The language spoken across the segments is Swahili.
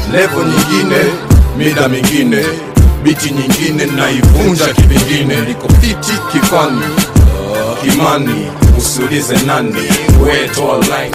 levo nyingine mida mingine biti nyingine naivunja kivingine liko fiti kifani kimani usiulize nani wetoa line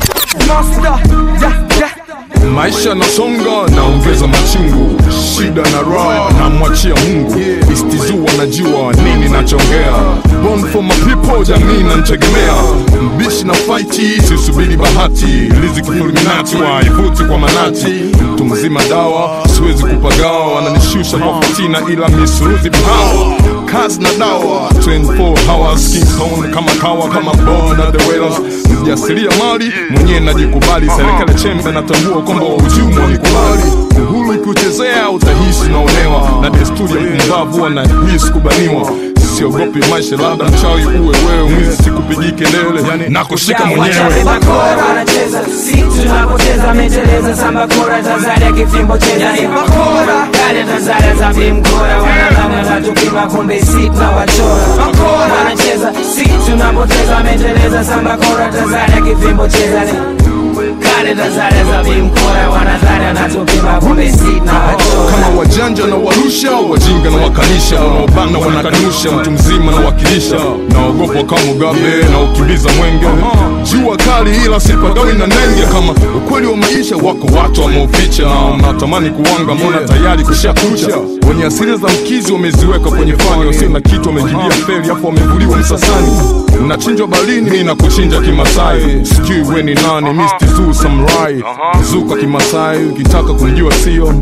maisha nasonga naongeza machungu shida na raha namwachia mungu istizu wanajua nini nachongea born for my people jamii nantegemea mbishi na faiti sisubiri bahati liziki fulminati waivuti kwa manati mtu mzima dawa siwezi kupagawa wananishusha kwa fatina ila misuruzi power kazi na dawa 24 hours King Kong kama kawa kama bona the whalers mjasiria mali mwenyewe najikubali serikali chembe natambua kwamba wahujumu wanikubali uhuru ukiuchezea utahisi unaonewa na desturi ya mpumbavu wanahisi kubaniwa siogopi maisha labda mchawi uwe wewe mwizi sikupigii kelele yani nakushika mwenyewe bakora wanacheza si tunapoteza ameteleza samba kora Tanzania kifimbo cheza ni bakora kale Tanzania za vimkora wanadhani wanatupima kumbe si tunawachora bakora wanacheza si tunapoteza ameteleza samba kora Tanzania kifimbo cheza ni kale Tanzania za vimkora wanadhani wanatupima kumbe si tunawachora kama wajanja na warusha wajinga na wakanisha wanaobana wanakanusha mtu mzima na wakilisha naogopa kama Mugabe na ukimbiza mwenge jua kali ila sipagawi na nenge kama ukweli wa maisha wako watu wameuficha natamani kuwanga mbona tayari kushakucha wenye asili za mkizi wameziweka kwenye fani wasio na kitu wamejibia feri afu wamevuliwa msasani unachinjwa balini mi na kuchinja kimasai sijui we ni nani Mr. Zoo Samurai zuka kimasai ukitaka kumjua sio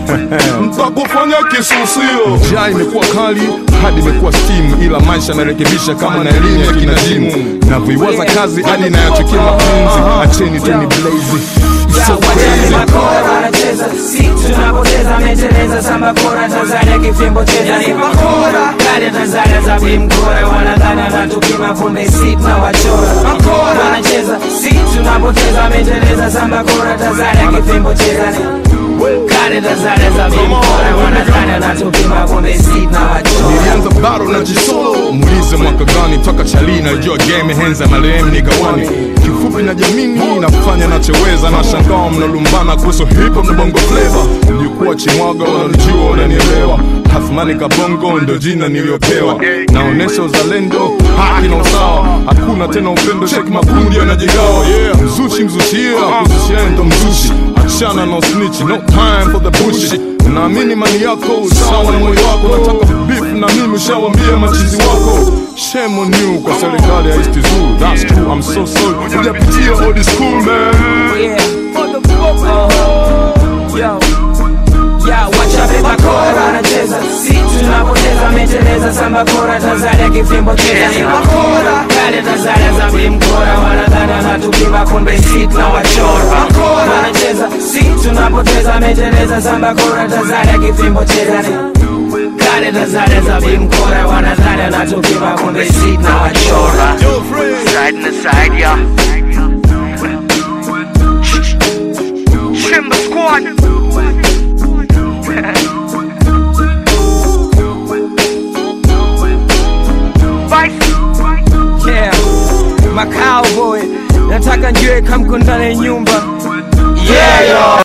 mtakufanya kisusio njaa imekuwa kali hadi imekuwa stimu ila maisha narekebisha kama na elimu ya kinajimu navyoiwaza kazi hadi nayachukia mapenzi acheni tu ni blazi so crazy bakora wanacheza si tunapoteza ameteleza samba kora Tanzania kifimbo cheza ni bakora kale Tanzania za vimkora wanadhani wanatupima kumbe si tunawachora bakora wanacheza si tunapoteza ameteleza samba kora Tanzania kifimbo cheza ni kale Tanzania za vimkora wanadhani wanatupima kumbe si tunawachora nilianza baro na jisolo muulize mwaka gani toka chali nalijua game henza marehemu nigawani kifupi na jamini nafanya nachoweza na shangao mnalumbana kuhusu hip hop na bongo flava mlikuwa chimwaga wananijua wananielewa Hasmani Kabongo ndo jina niliyopewa, naonesha uzalendo, haki na usawa, hakuna tena upendo, sheki makundi yanajigawa. Yeah, mzushi mzushia, kuzushiaye ndo mzushi, achana na snitch, no time for the bullshit. Naamini mali yako sawa na moyo wako, nataka beef na mimi, ushawambia machizi wako. Shame on you kwa serikali ya East Zoo, that's true, I'm so sorry, hujapitia old school man. Yeah. Oh, yo. Ya wachape bakora wanacheza si tunapoteza ameteleza samba kora Tanzania kifimbo cheza ni bakora kale Tanzania za vimkora wanadhani wanatupima kumbe si tunawachora bakora wanacheza si tunapoteza ameteleza samba kora Tanzania kifimbo cheza ni kale Tanzania za vimkora wanadhani wanatupima kumbe si tunawachora Side to side, yeah. Shimba squad. Vice. Yeah, macowboy nataka njue kamkundane nyumba yeah, yo.